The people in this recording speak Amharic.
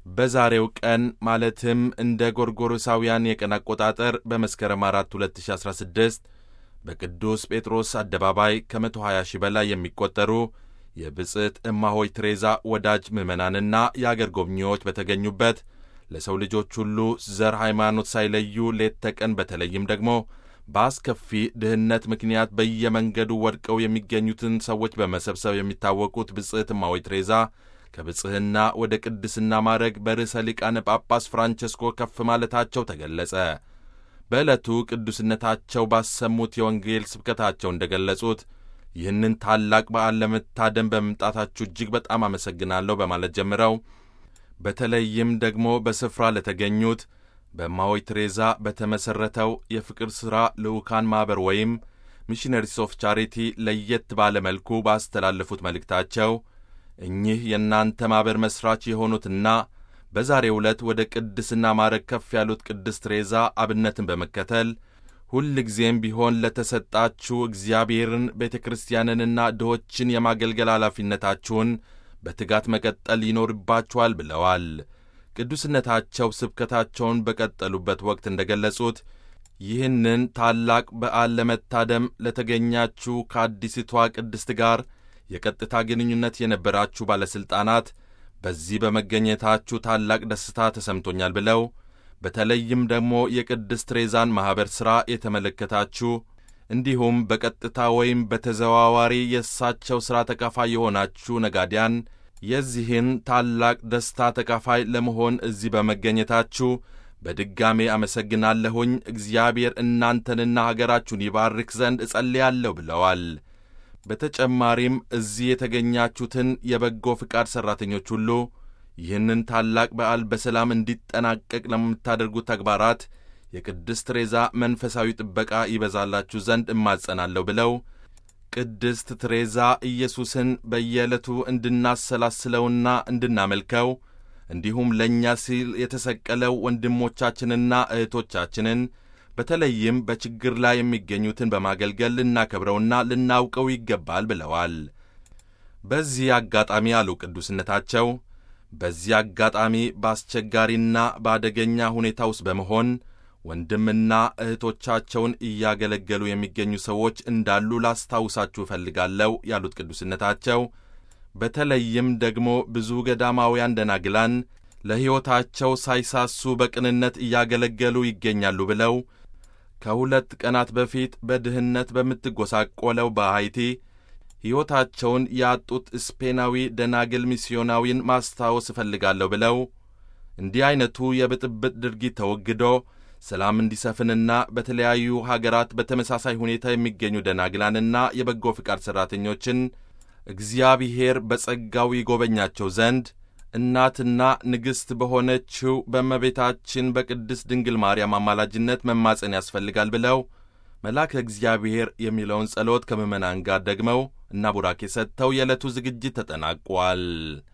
በዛሬው ቀን ማለትም እንደ ጎርጎሮሳውያን የቀን አቆጣጠር በመስከረም 4 2016 በቅዱስ ጴጥሮስ አደባባይ ከ120 ሺህ በላይ የሚቆጠሩ የብፅዕት እማሆይ ትሬዛ ወዳጅ ምዕመናንና የአገር ጎብኚዎች በተገኙበት ለሰው ልጆች ሁሉ ዘር፣ ሃይማኖት ሳይለዩ ሌት ተቀን በተለይም ደግሞ በአስከፊ ድህነት ምክንያት በየመንገዱ ወድቀው የሚገኙትን ሰዎች በመሰብሰብ የሚታወቁት ብፅዕት እማሆይ ትሬዛ ከብጽሕና ወደ ቅድስና ማዕረግ በርዕሰ ሊቃነ ጳጳስ ፍራንቸስኮ ከፍ ማለታቸው ተገለጸ። በዕለቱ ቅዱስነታቸው ባሰሙት የወንጌል ስብከታቸው እንደ ገለጹት ይህንን ታላቅ በዓል ለመታደም በመምጣታችሁ እጅግ በጣም አመሰግናለሁ በማለት ጀምረው በተለይም ደግሞ በስፍራ ለተገኙት በእማሆይ ትሬዛ በተመሠረተው የፍቅር ሥራ ልዑካን ማኅበር ወይም ሚሽነሪስ ኦፍ ቻሪቲ ለየት ባለ መልኩ ባስተላለፉት መልእክታቸው እኚህ የእናንተ ማኅበር መሥራች የሆኑትና በዛሬው ዕለት ወደ ቅድስና ማዕረግ ከፍ ያሉት ቅድስት ትሬዛ አብነትን በመከተል ሁል ጊዜም ቢሆን ለተሰጣችሁ እግዚአብሔርን ቤተ ክርስቲያንንና ድሆችን የማገልገል ኃላፊነታችሁን በትጋት መቀጠል ይኖርባችኋል ብለዋል። ቅዱስነታቸው ስብከታቸውን በቀጠሉበት ወቅት እንደ ገለጹት ይህንን ታላቅ በዓል ለመታደም ለተገኛችሁ ከአዲሲቷ ቅድስት ጋር የቀጥታ ግንኙነት የነበራችሁ ባለሥልጣናት በዚህ በመገኘታችሁ ታላቅ ደስታ ተሰምቶኛል ብለው በተለይም ደግሞ የቅድስት ትሬዛን ማኅበር ሥራ የተመለከታችሁ እንዲሁም በቀጥታ ወይም በተዘዋዋሪ የእሳቸው ሥራ ተካፋይ የሆናችሁ ነጋዲያን የዚህን ታላቅ ደስታ ተካፋይ ለመሆን እዚህ በመገኘታችሁ በድጋሜ አመሰግናለሁኝ። እግዚአብሔር እናንተንና ሀገራችሁን ይባርክ ዘንድ እጸልያለሁ ብለዋል። በተጨማሪም እዚህ የተገኛችሁትን የበጎ ፍቃድ ሠራተኞች ሁሉ ይህንን ታላቅ በዓል በሰላም እንዲጠናቀቅ ለምታደርጉት ተግባራት የቅድስት ትሬዛ መንፈሳዊ ጥበቃ ይበዛላችሁ ዘንድ እማጸናለሁ ብለው ቅድስት ትሬዛ ኢየሱስን በየዕለቱ እንድናሰላስለውና እንድናመልከው እንዲሁም ለእኛ ሲል የተሰቀለው ወንድሞቻችንና እህቶቻችንን በተለይም በችግር ላይ የሚገኙትን በማገልገል ልናከብረውና ልናውቀው ይገባል ብለዋል። በዚህ አጋጣሚ አሉ ቅዱስነታቸው፣ በዚህ አጋጣሚ በአስቸጋሪና በአደገኛ ሁኔታ ውስጥ በመሆን ወንድምና እህቶቻቸውን እያገለገሉ የሚገኙ ሰዎች እንዳሉ ላስታውሳችሁ እፈልጋለሁ ያሉት ቅዱስነታቸው በተለይም ደግሞ ብዙ ገዳማውያን ደናግላን ለሕይወታቸው ሳይሳሱ በቅንነት እያገለገሉ ይገኛሉ ብለው ከሁለት ቀናት በፊት በድህነት በምትጎሳቆለው በሃይቲ ሕይወታቸውን ያጡት ስፔናዊ ደናግል ሚስዮናዊን ማስታወስ እፈልጋለሁ ብለው እንዲህ ዐይነቱ የብጥብጥ ድርጊት ተወግዶ ሰላም እንዲሰፍንና በተለያዩ ሀገራት በተመሳሳይ ሁኔታ የሚገኙ ደናግላንና የበጎ ፍቃድ ሠራተኞችን እግዚአብሔር በጸጋው ይጎበኛቸው ዘንድ እናትና ንግሥት በሆነችው በእመቤታችን በቅድስት ድንግል ማርያም አማላጅነት መማፀን ያስፈልጋል ብለው መልአከ እግዚአብሔር የሚለውን ጸሎት ከምዕመናን ጋር ደግመው እና ቡራኬ ሰጥተው የዕለቱ ዝግጅት ተጠናቋል።